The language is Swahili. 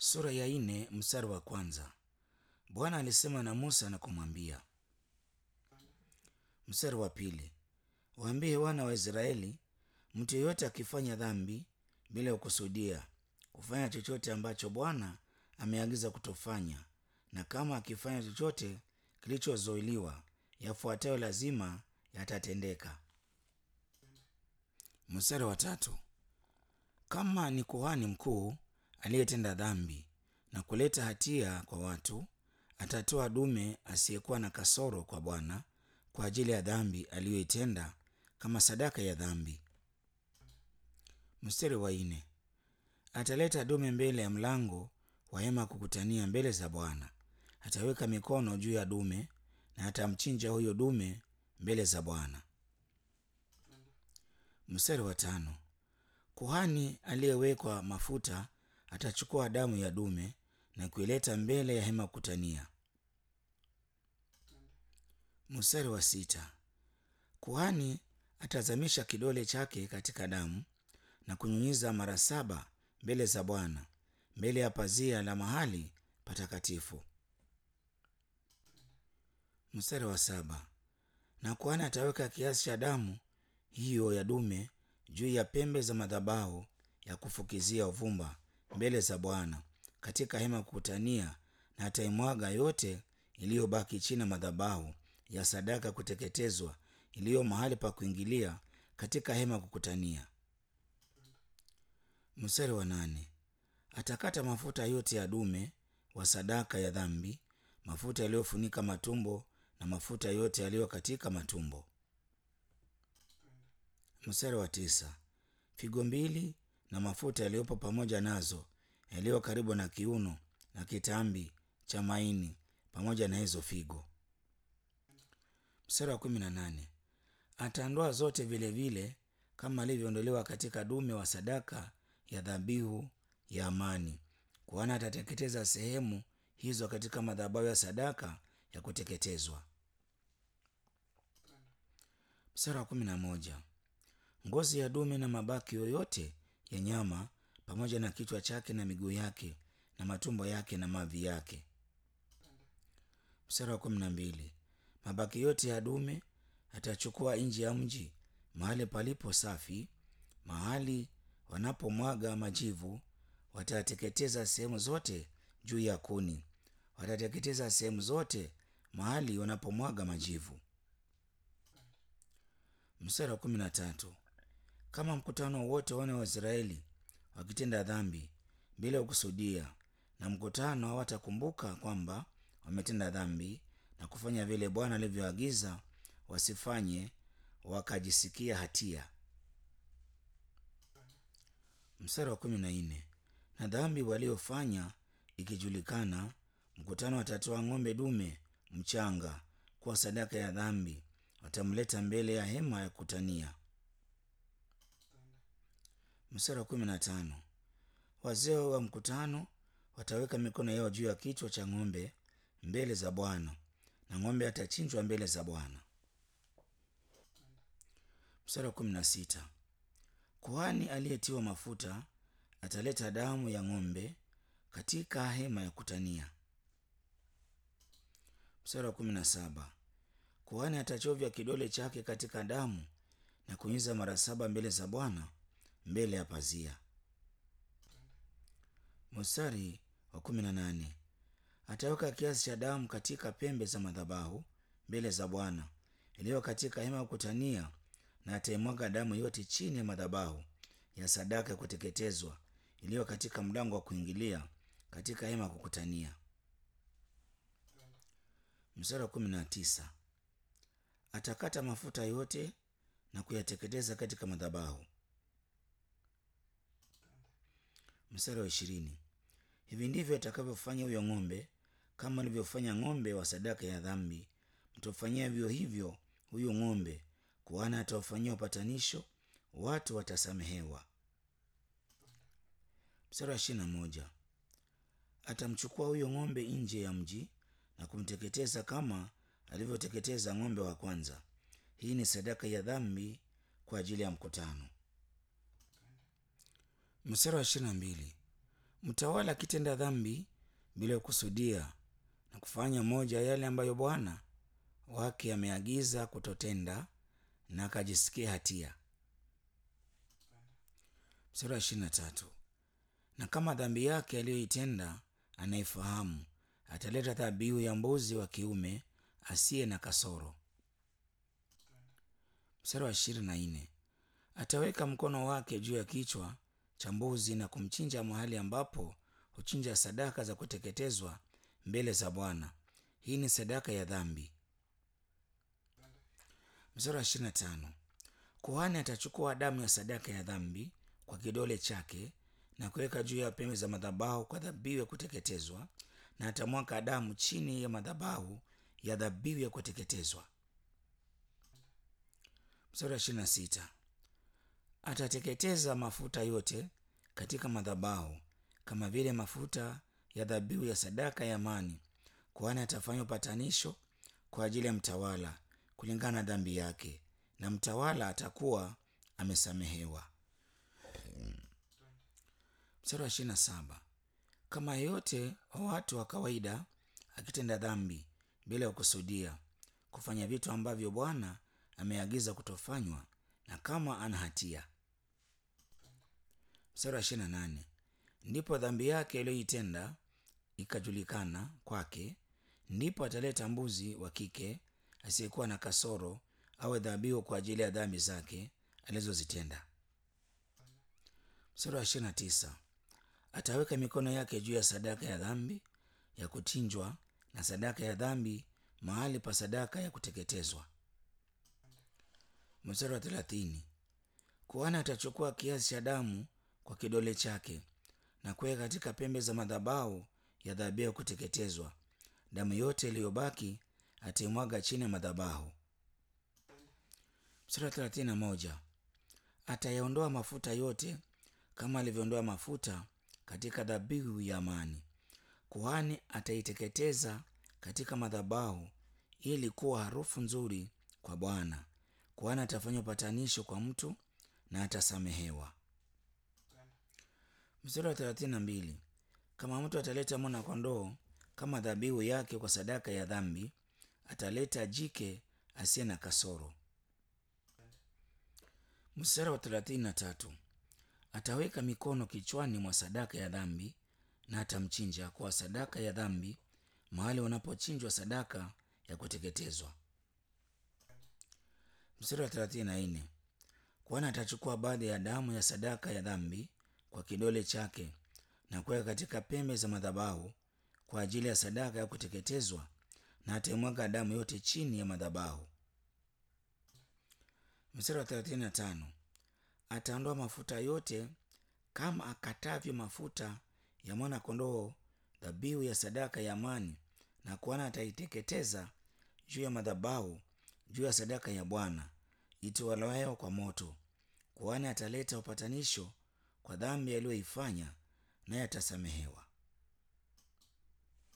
sura ya nne mstari wa kwanza. Bwana alisema na Musa na kumwambia. Mstari wa pili, waambie wana wa Israeli, mtu yeyote akifanya dhambi bila kukusudia kufanya chochote ambacho Bwana ameagiza kutofanya, na kama akifanya chochote kilichozuiliwa, yafuatayo lazima yatatendeka. Mstari wa tatu, kama ni kuhani mkuu aliyetenda dhambi na kuleta hatia kwa watu, atatoa dume asiyekuwa na kasoro kwa Bwana kwa ajili ya dhambi aliyoitenda kama sadaka ya dhambi. Mstari wa nne, ataleta dume mbele ya mlango wa hema ya kukutania mbele za Bwana. Ataweka mikono juu ya dume na atamchinja huyo dume mbele za Bwana. Mstari wa tano, kuhani aliyewekwa mafuta atachukua damu ya dume na kuileta mbele ya hema kukutania. Mstari wa sita, kuhani atazamisha kidole chake katika damu na kunyunyiza mara saba mbele za Bwana mbele ya pazia la mahali patakatifu. Mstari wa saba, na kuhani ataweka kiasi cha damu hiyo ya dume juu ya pembe za madhabahu ya kufukizia uvumba mbele za Bwana katika hema ya kukutania, na ataimwaga yote iliyobaki chini ya madhabahu ya sadaka kuteketezwa iliyo mahali pa kuingilia katika hema ya kukutania. Mstari wa nane, atakata mafuta yote ya dume wa sadaka ya dhambi, mafuta yaliyofunika matumbo na mafuta yote yaliyo katika matumbo. Mstari wa tisa, figo mbili na mafuta yaliyopo pamoja nazo yaliyo karibu na kiuno na kitambi cha maini pamoja na hizo figo. Mstari wa kumi na nane, ataondoa zote vilevile vile, kama alivyoondolewa katika dume wa sadaka ya dhabihu ya amani. Kuhani atateketeza sehemu hizo katika madhabahu ya sadaka ya kuteketezwa. Mstari wa kumi na moja, ngozi ya dume na mabaki yoyote ya nyama pamoja na kichwa chake na miguu yake na matumbo yake na mavi yake. Mstari wa kumi na mbili, mabaki yote ya dume atachukua nje ya mji mahali palipo safi, mahali wanapomwaga majivu. Watateketeza sehemu zote juu ya kuni, watateketeza sehemu zote mahali wanapomwaga majivu. Mstari wa kumi na tatu, kama mkutano wote wana wa Israeli wakitenda dhambi bila kukusudia, na mkutano hawatakumbuka kwamba wametenda dhambi na kufanya vile Bwana alivyoagiza wasifanye, wakajisikia hatia. Mstari wa kumi na nne, na dhambi waliofanya ikijulikana, mkutano watatoa ng'ombe dume mchanga kuwa sadaka ya dhambi, watamleta mbele ya hema ya kutania. Mstari wa kumi na tano, wazee wa mkutano wataweka mikono yao juu ya kichwa cha ng'ombe mbele za Bwana na ng'ombe atachinjwa mbele za Bwana. Mstari wa kumi na sita, kuhani aliyetiwa mafuta ataleta damu ya ng'ombe katika hema ya kutania. Mstari wa kumi na saba, kuhani atachovya kidole chake katika damu na kunyunyiza mara saba mbele za Bwana mbele ya pazia. Mstari wa kumi na nane, ataweka kiasi cha damu katika pembe za madhabahu mbele za Bwana iliyo katika hema ya kukutania, na ataimwaga damu yote chini ya madhabahu ya sadaka ya kuteketezwa iliyo katika mlango wa kuingilia katika hema ya kukutania. Mstari wa kumi na tisa, atakata mafuta yote na kuyateketeza katika madhabahu. Mstari wa ishirini, hivi ndivyo atakavyofanya huyo ng'ombe, kama alivyofanya ng'ombe wa sadaka ya dhambi, mtofanyia vivyo hivyo huyo ng'ombe. Kuhani atawafanyia upatanisho, watu watasamehewa. Mstari wa ishirini na moja, atamchukua huyo ng'ombe nje ya mji na kumteketeza kama alivyoteketeza ng'ombe wa kwanza. Hii ni sadaka ya dhambi kwa ajili ya mkutano. Mstari wa ishirini na mbili, mtawala akitenda dhambi bila kusudia na kufanya moja ya yale ambayo bwana wake ameagiza kutotenda na akajisikia hatia mstari wa ishirini na tatu na kama dhambi yake aliyoitenda anaifahamu ataleta dhabihu ya mbuzi wa kiume asiye na kasoro mstari wa ishirini na nne ataweka mkono wake juu ya kichwa cha mbuzi na kumchinja mahali ambapo huchinja sadaka za kuteketezwa mbele za bwana hii ni sadaka ya dhambi mstari wa ishirini na tano kuhani atachukua damu ya sadaka ya dhambi kwa kidole chake na kuweka juu ya pembe za madhabahu kwa dhabihu ya kuteketezwa na atamwaka damu chini ya madhabahu ya dhabihu ya kuteketezwa mstari wa ishirini na sita atateketeza mafuta yote katika madhabahu kama vile mafuta ya dhabihu ya sadaka ya amani kuhani atafanya upatanisho kwa ajili ya mtawala kulingana na dhambi yake na mtawala atakuwa amesamehewa mstari wa ishirini na saba kama yeyote wa watu wa kawaida akitenda dhambi bila ya kusudia kufanya vitu ambavyo bwana ameagiza kutofanywa na kama ana hatia mstari wa ishirini na nane ndipo dhambi yake iliyoitenda ikajulikana kwake ndipo ataleta mbuzi wa kike asiyekuwa na kasoro awe dhabihu kwa ajili ya dhambi zake alizozitenda mstari wa ishirini na tisa ataweka mikono yake juu ya sadaka ya dhambi ya kuchinjwa na sadaka ya dhambi mahali pa sadaka ya kuteketezwa mstari wa thelathini kuhani atachukua kiasi cha damu kwa kidole chake na kuweka katika pembe za madhabahu ya dhabihu ya kuteketezwa damu yote iliyobaki ataimwaga chini ya madhabahu mstari wa thelathini na moja atayaondoa mafuta yote kama alivyoondoa mafuta katika dhabihu ya amani kuhani ataiteketeza katika madhabahu ili kuwa harufu nzuri kwa bwana kuhani atafanya upatanisho kwa mtu na atasamehewa mstari wa thelathini na mbili kama mtu ataleta mwana kondoo kama dhabihu yake kwa sadaka ya dhambi ataleta jike asiye na kasoro mstari wa thelathini na tatu ataweka mikono kichwani mwa sadaka ya dhambi na atamchinja kwa sadaka ya dhambi mahali wanapochinjwa sadaka ya kuteketezwa mstari wa thelathini na nne kwana atachukua baadhi ya damu ya sadaka ya dhambi kwa kidole chake na kuweka katika pembe za madhabahu kwa ajili ya sadaka ya kuteketezwa na ataimwaga damu yote chini ya madhabahu mstari wa thelathini na tano ataondoa mafuta yote kama akatavyo mafuta ya mwana kondoo dhabihu ya sadaka ya amani na kuana ataiteketeza juu ya madhabahu juu ya sadaka ya bwana itolewayo kwa moto kuhani ataleta upatanisho kwa dhambi aliyoifanya naye atasamehewa